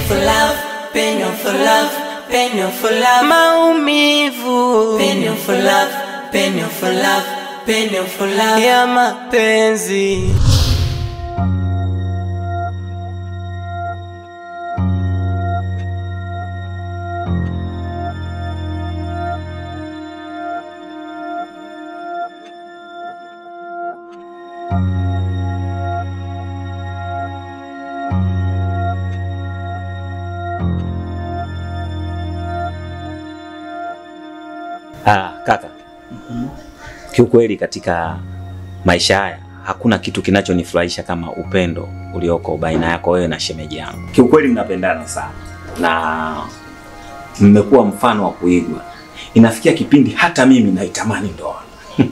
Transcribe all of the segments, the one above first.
for love, penyo for love, penyo for love. Maumivu, penyo for love, penyo for love, penyo for love ya mapenzi. Ah, kaka. Kiukweli katika maisha haya hakuna kitu kinachonifurahisha kama upendo ulioko baina yako wewe na shemeji yangu. Kiukweli mnapendana sana na mmekuwa mfano wa kuigwa. Inafikia kipindi hata mimi naitamani ndoa.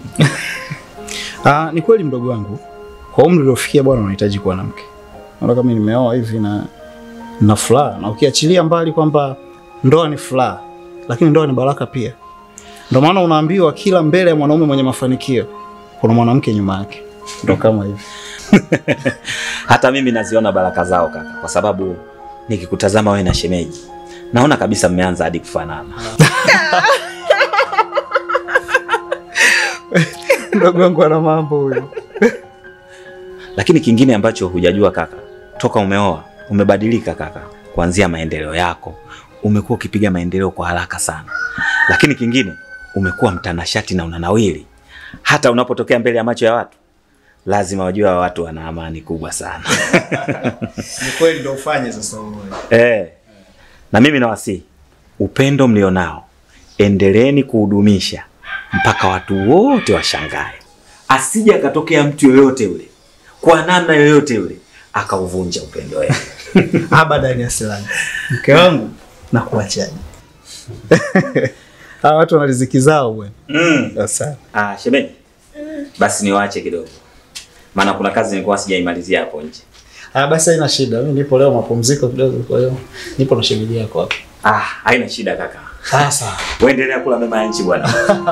Ah, ni kweli mdogo wangu, kwa umri uliofikia bwana, unahitaji kuwa na mke. Naona kama nimeoa hivi na na furaha, na ukiachilia mbali kwamba ndoa ni furaha, lakini ndoa ni baraka pia. Ndio maana unaambiwa kila mbele ya mwanaume mwenye mafanikio kuna mwanamke nyuma yake. Ndio kama hivi. Hata mimi naziona baraka zao kaka, kwa sababu nikikutazama wewe na shemeji naona kabisa mmeanza hadi kufanana. Mdogo wangu ana mambo huyo. Lakini kingine ambacho hujajua kaka, toka umeoa umebadilika kaka, kuanzia maendeleo yako umekuwa ukipiga maendeleo kwa haraka sana. Lakini kingine umekuwa mtanashati na unanawili, hata unapotokea mbele ya macho ya watu lazima wajue hawa watu wana amani kubwa sana. Ni kweli ndio ufanye sasa wewe. Eh, na mimi nawasihi upendo mlionao endeleeni kuhudumisha mpaka watu wote washangae, asije akatokea mtu yoyote yule kwa namna yoyote yule akauvunja upendo wenu. Abadan ya silani. Mke wangu na kuachaje? Hawa watu wana riziki zao bwana. Mm. Sasa Ah, shemeji, basi niwaache kidogo, maana kuna kazi nilikuwa sijaimalizia hapo nje. Ah, basi haina shida. Mimi nipo leo mapumziko kidogo, kwa hiyo nipo na shemeji yako hapa. Ah, haina shida kaka, Sasa. uendelea kula mema ya nchi bwana.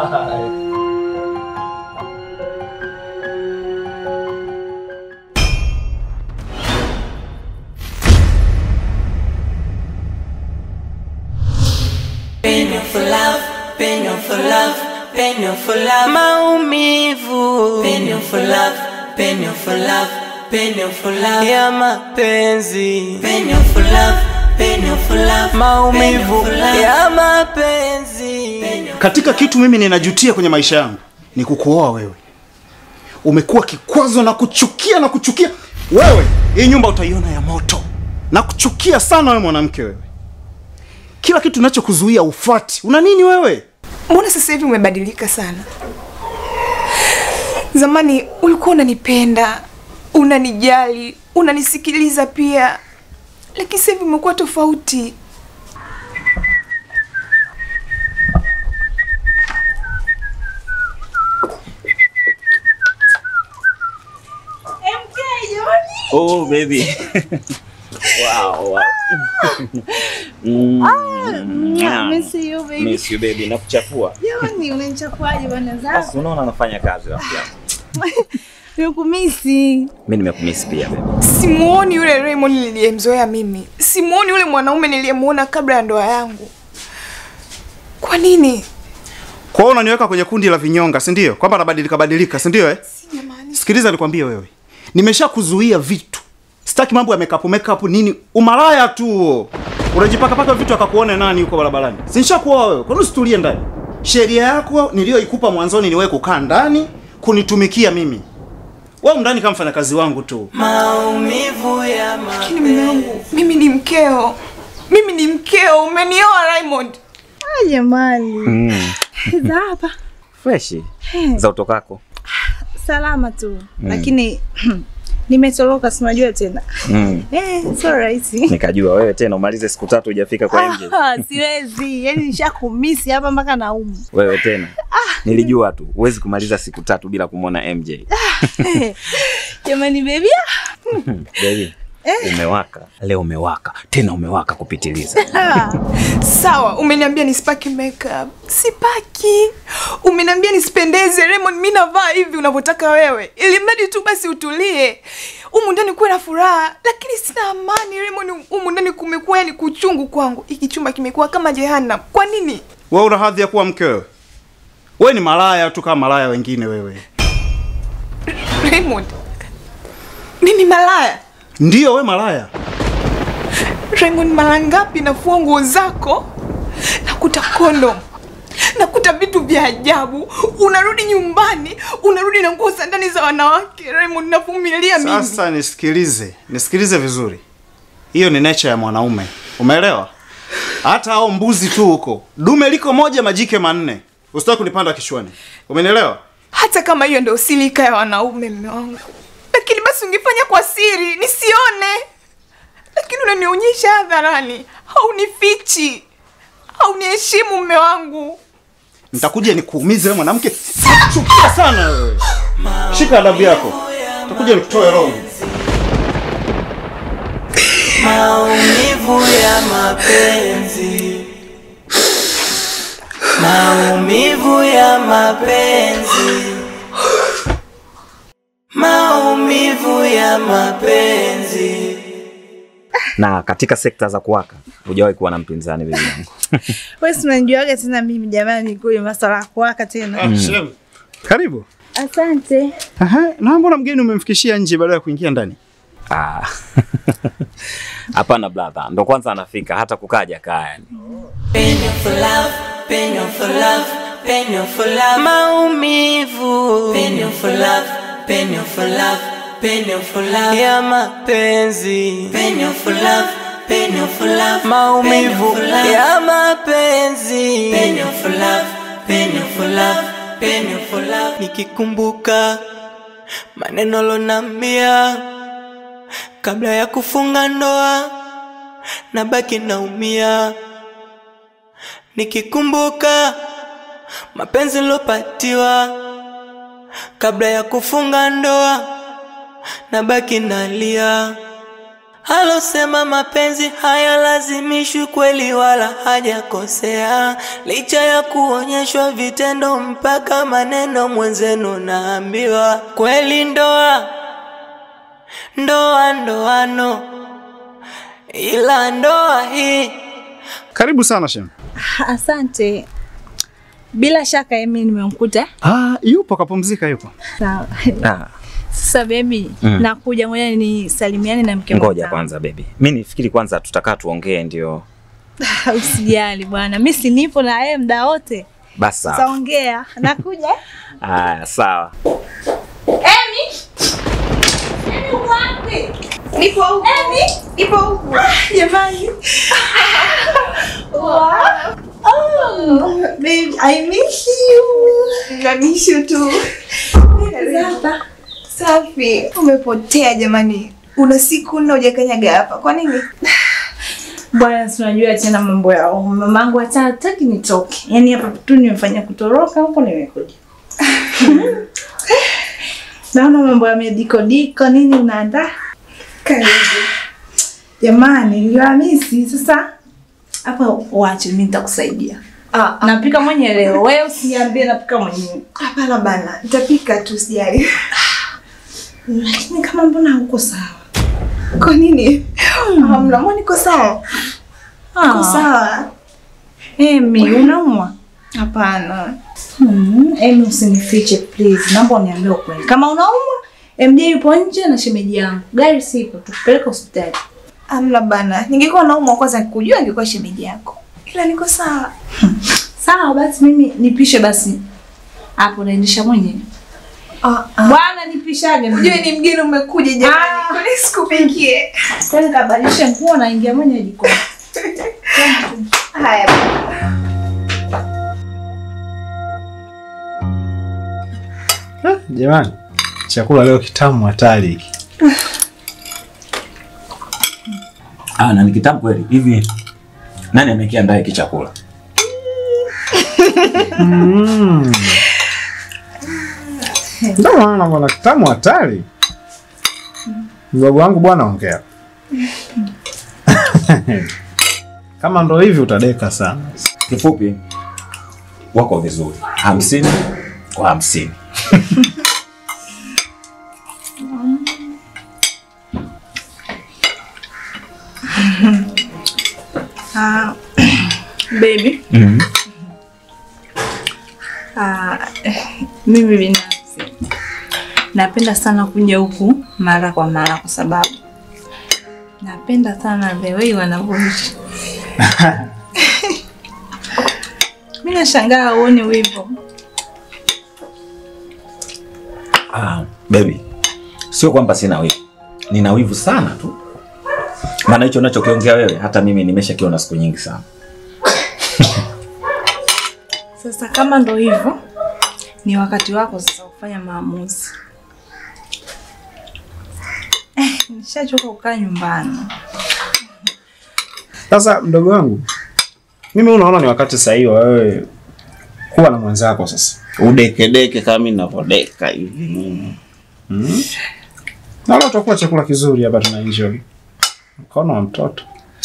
Penyo for love, penyo for love, penyo for love. Maumivu, penyo for love, penyo for love, penyo for love ya mapenzi. Penyo for love, penyo for love, maumivu ya mapenzi. Penyo Katika kitu mimi ninajutia kwenye maisha yangu ni kukuoa wewe. Umekuwa kikwazo na kuchukia na kuchukia. Wewe, hii nyumba utaiona ya moto. Na kuchukia sana wewe mwanamke wewe. Kila kitu ninachokuzuia ufuati. Una nini wewe? Mbona sasa hivi umebadilika sana? Zamani ulikuwa unanipenda, unanijali, unanisikiliza pia, lakini sasa hivi umekuwa tofauti. Oh baby. wow. wow. mm. Miss you, baby. Miss you baby, nakuchafua. Jamani, unanichafuaje bwana zangu? Basi unaona anafanya kazi rafiki yangu. Nimekumisi. Mimi nimekumisi pia baby. Simuoni yule Raymond niliyemzoea mimi, simuoni yule mwanaume niliyemuona kabla ya ndoa yangu. Kwa nini? Kwa hiyo unaniweka kwenye kundi la vinyonga, si ndio? Kwamba nabadilika badilika, si ndio eh? Sijamaanisha. Sikiliza nikwambie wewe. Nimeshakuzuia vitu. Sitaki mambo ya makeup makeup nini? Umalaya tu huo. Unajipaka paka vitu akakuone nani huko barabarani. Si nishakuoa wewe. Kwa nini usitulie ndani? Sheria yako niliyoikupa mwanzoni ni wewe kukaa ndani kunitumikia mimi. Wewe ndani kama mfanyakazi wangu tu. maumivu ya Lakini mume wangu, mimi ni mkeo, mimi ni mkeo. Umenioa Raymond. Ah, jamani. Mm. Za hapa. Fresh. Za utokako. Salama tu. Lakini nimetoroka si unajua tena. Mm. Eh, sio rahisi. Nikajua wewe tena umalize siku tatu hujafika kwa MJ. Ah, siwezi. Yaani nishakumisi hapa mpaka naumu. Wewe tena. Nilijua tu huwezi kumaliza siku tatu bila kumwona MJ. Jamani baby. Baby, Umewaka leo, umewaka tena, umewaka kupitiliza. Sawa, umeniambia nisipaki makeup. Sipaki. Umeniambia nisipendeze Raymond, mimi navaa hivi unavyotaka wewe. Ili mradi tu basi utulie. Humu ndani kuwe na furaha, lakini sina amani Raymond. Humu ndani kumekuwa yani kuchungu kwangu. Hiki chumba kimekuwa kama jehanamu. Kwa nini? Wewe una hadhi ya kuwa mke wewe? Wewe ni malaya tu kama malaya wengine wewe. Raymond. Mimi malaya. Ndiyo wewe malaya. Raymond, mara ngapi nafua nguo zako? Nakuta kondom. Nakuta vitu vya ajabu. Unarudi nyumbani, unarudi na nguo za ndani za wanawake. Raymond, navumilia mimi. Sasa nisikilize, nisikilize vizuri. Hiyo ni nature ya mwanaume. Umeelewa? Hata hao mbuzi tu huko. Dume liko moja majike manne. Usitaki kunipanda kichwani. Umenielewa? Hata kama hiyo ndio silika ya wanaume, mme wangu, lakini basi ungefanya kwa siri nisione. Lakini unanionyesha hadharani, haunifichi, hauniheshimu mme wangu. Nitakuja nikuumize wewe mwanamke. Chukia sana wewe. Shika adabu yako. Nitakuja nikutoe roho. Maumivu ya mapenzi, maumivu ya mapenzi, maumivu ya mapenzi. Na katika sekta za kuwaka hujawahi kuwa na mpinzani bibi yangu. Wewe si unanijuaga tena mimi jamani, kule masuala ya kuwaka tena. Shem. Karibu. Asante. Aha, na mbona mgeni umemfikishia nje baada ya kuingia ndani? Ah. Hapana brother, ndo kwanza anafika hata kukaja kaa yani. Penyo for love, penyo for love, penyo for love. Maumivu. Penyo for love, penyo for love, penyo for love. Ya mapenzi. Penyo for love, penyo for love. Maumivu ya mapenzi. Penyo for love, penyo for love, penyo for love. Nikikumbuka maneno lonambia kabla ya kufunga ndoa, nabaki naumia nikikumbuka mapenzi lopatiwa kabla ya kufunga ndoa, nabaki nalia. Alosema mapenzi hayalazimishwi kweli, wala hajakosea, licha ya kuonyeshwa vitendo mpaka maneno. Mwenzenu naambiwa kweli, ndoa ndoa ndoano, ila ndoa hii Karibu sana Shem. Asante. Bila shaka Emi nimemkuta. Ah, yupo kapumzika yupo. Sawa. Ah, Sasa baby, Mm. nakuja ngoja nisalimiane na mke ngoja mwenzangu. kwanza baby. Mimi nifikiri kwanza tutakaa tuongee ndio. Usijali bwana, mimi si nipo na yeye muda wote. Basi sawa. Tutaongea. Nakuja. Aya, sawa. Emi! Emi uko wapi? Nipo huku. Emi! Nipo huku. Jamani. Wow. Oh, babe, I miss you. Namishu tu. Hapa. Safi. Umepotea jamani. Una siku nne hujakanyaga hapa. Kwa nini? Bwana, si unajua tena mambo yao. Mamangu hata hataki nitoke. Yaani hapa tu nimefanya kutoroka huko nimekuja. Naona mambo ya medikodiko nini unaandaa? Karibu. Jamani, niliwamisi sasa. Hapa uache mimi nitakusaidia. Ah, ah, Napika mwenye leo. Wewe usiniambie napika mwenyewe. hapana bana. Nitapika tu sijali. Lakini kama mbona huko sawa? Kwa nini? Ah, mnamua niko sawa. Niko Ah, sawa. Emi, unaumwa? Hapana. Hmm, Emi usinifiche please. Naomba uniambie ukweli. Kama unaumwa, MJ yupo nje na shemeji yangu. Gari sipo, tukupeleka hospitali. Amna bana. Ningekuwa naumwa kwanza nikujua ningekuwa shemeji yako. Ila niko sawa. Sawa basi mimi nipishe basi. Hapo naendesha mwenyewe. Ah, ah. Bwana nipishage mimi. Ujue ni mgeni umekuja jamani. Ah. Kwa nini sikupikie? Sasa kabadilisha nguo naingia mwenyewe jikoni. Haya. Jamani, chakula leo kitamu hatari hiki. Ah, na ni kitabu kweli. Hivi nani amekiandaa hiki chakula? Mm. Ndio maana bwana kitamu hatari. Mdogo wangu bwana ongea. Kama ndo hivi utadeka sana. Kifupi, wako vizuri, hamsini kwa hamsini. Ah, baby. Mhm. Ah, mimi binafsi napenda sana kuja huku mara kwa mara kwa sababu napenda sana the way wanavyoishi. Mimi nashangaa uone wivu. Ah, baby, sio kwamba sina wivu, nina wivu sana tu, maana hicho unachokiongea wewe hata mimi nimeshakiona siku nyingi sana. Sasa kama ndo hivyo, ni wakati wako sasa kufanya maamuzi. Eh, nishachoka kukaa nyumbani. Sasa mdogo wangu, mimi unaona ni wakati sahihi wa wewe kuwa na mwenzako sasa. Udekedeke kama mimi ninavyodeka hivi. Na leo tutakuwa chakula kizuri hapa tuna enjoy. Mkono wa mtoto.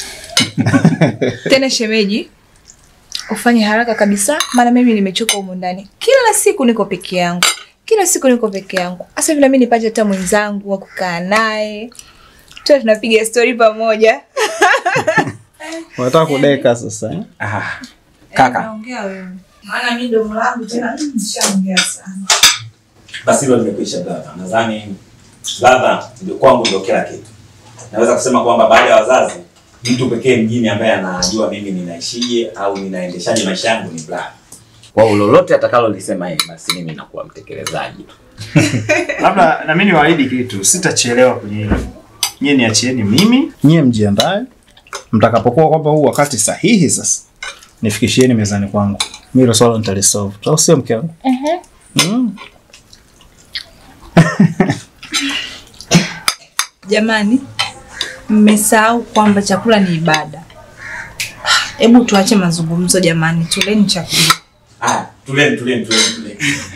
Tena shemeji, ufanye haraka kabisa, maana mimi nimechoka humu ndani. Kila siku niko peke yangu, kila siku niko peke yangu. Hasa vile mimi nipate hata mwenzangu wa kukaa naye, tuwe tunapiga stori pamoja. Unataka kudeka sasa eh? Ah, kaka, Naongea wewe. Maana mimi domo langu tena nishaongea sana. basi hilo limekwisha baba. Nadhani ladha ndio kwangu ndio kila kitu. Naweza kusema kwamba baada ya wazazi, mtu pekee mjini ambaye anajua mimi ninaishije au ninaendeshaje maisha yangu ni Brad. Kwa hiyo lolote atakalolisema yeye, basi mimi nakuwa mtekelezaji tu. Labda na mimi niwaahidi kitu, sitachelewa kwenye hilo. Nyie niachieni mimi, nyie mjiandae. Mtakapokuwa kwamba huu wakati sahihi sasa, nifikishieni mezani kwangu. Mimi hilo swala nitalisolve. Au sio mke wangu? Mm. Jamani, mmesahau kwamba chakula ni ibada. Hebu tuache mazungumzo jamani, tuleni chakula. Ah, tuleni tuleni tuleni tuleni.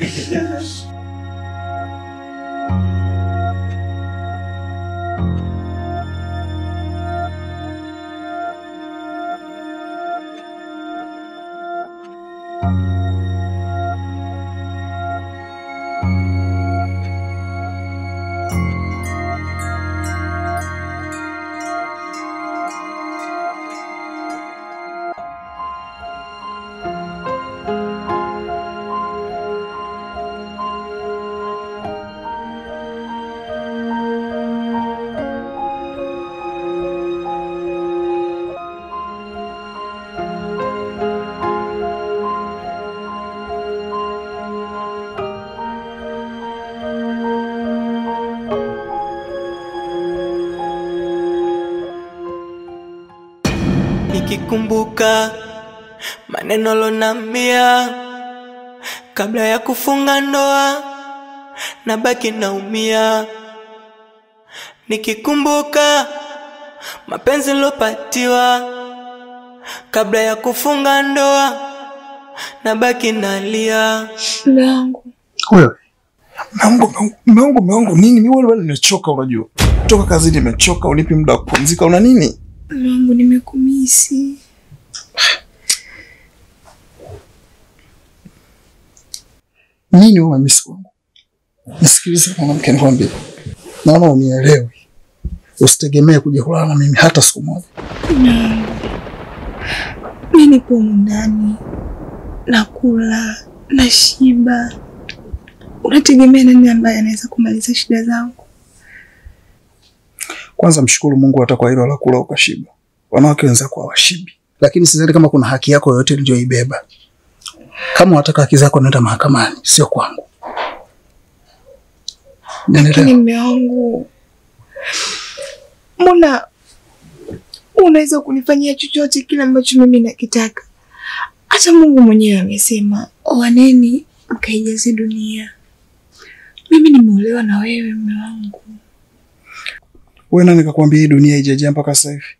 nikikumbuka maneno lonambia kabla ya kufunga ndoa, nabaki naumia nikikumbuka mapenzi lopatiwa kabla ya kufunga ndoa, nabaki nalia. Langu Wewe meongo meongo meongo nini? Mimi wewe bado nimechoka, unajua toka kazini nimechoka, unipi muda wa kupumzika, una nini? langu, nimekumisi. Nini wewe mamisi wangu? Nisikilize mwanamke, nikwambie, naona unielewi. Usitegemee kuja kulala na mimi hata siku moja. Mi nipo humu ndani nakula nashiba, unategemea nani ambaye anaweza kumaliza shida zangu? Kwanza mshukuru Mungu hata kwa hilo la kula ukashiba. Wanawake wenzako hawashibi, lakini sidhani kama kuna haki yako yoyote niliyoibeba. Kama unataka haki zako, nenda mahakamani, sio kwangu. Lakini Nielewa. mme wangu, mbona unaweza kunifanyia chochote kile ambacho mimi nakitaka? Hata Mungu mwenyewe amesema oaneni mkaijaze dunia. Mimi nimeolewa na wewe mme wangu. Wewe nani kakwambia hii dunia haijajaa mpaka sasa hivi?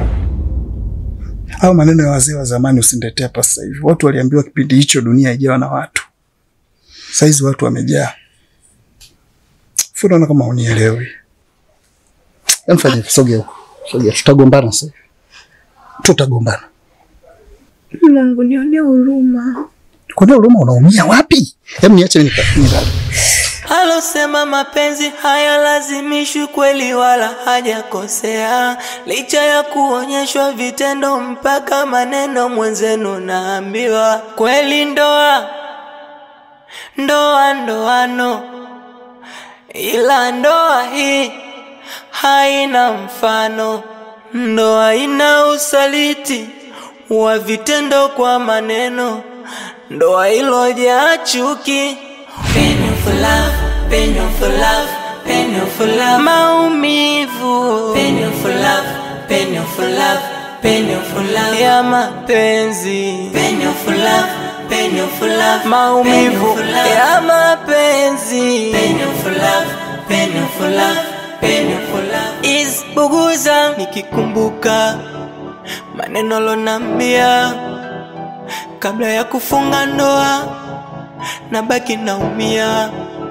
Au maneno ya wazee wa zamani usiniletee hapa sasa hivi. Watu waliambiwa kipindi hicho dunia haijawa na watu. Saizi watu wamejaa. Funaona kama unielewi. Emfanye sogea huko. Sogea, tutagombana sasa. hivi. Tutagombana. Mungu nionee huruma. Kuna huruma unaumia wapi? Hebu niache mimi nika- nilale. Alosema mapenzi hayalazimishwi kweli wala hajakosea, licha ya kuonyeshwa vitendo mpaka maneno, mwenzenu naambiwa kweli ndoa ndoa ndoano, ila ndoa hii haina mfano. Ndoa ina usaliti wa vitendo kwa maneno, ndoa ilojaa chuki Penyo for love, penyo for love, penyo for love. Maumivu. Penyo for love, penyo for love, penyo for love. Ya mapenzi. Penyo for love, penyo for love. Maumivu ya mapenzi. Penyo for love, penyo for love, penyo for love. Isbuguza nikikumbuka maneno lonambia kabla ya kufunga ndoa nabaki naumia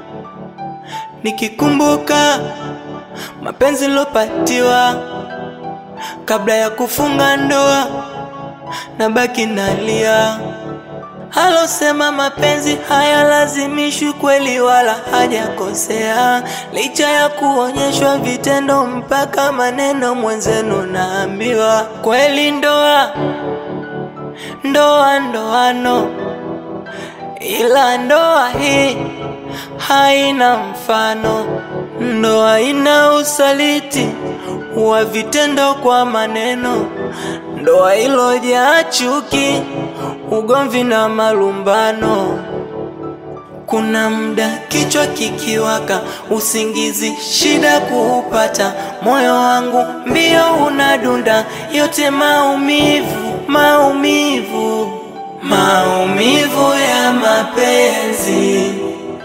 nikikumbuka mapenzi lopatiwa kabla ya kufunga ndoa nabaki nalia alosema mapenzi hayalazimishwi kweli wala hajakosea licha ya kuonyeshwa vitendo mpaka maneno mwenzenu naambiwa kweli ndoa ndoa ndoano ila ndoa hii haina mfano. Ndoa ina usaliti wa vitendo kwa maneno, ndoa ilojaa chuki, ugomvi na malumbano. Kuna muda kichwa kikiwaka, usingizi shida kuupata, moyo wangu mbio unadunda, yote maumivu, maumivu, maumivu ya mapenzi,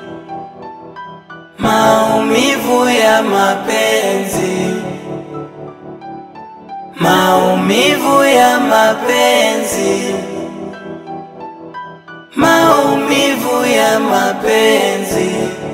maumivu ya mapenzi, maumivu ya mapenzi, maumivu ya mapenzi.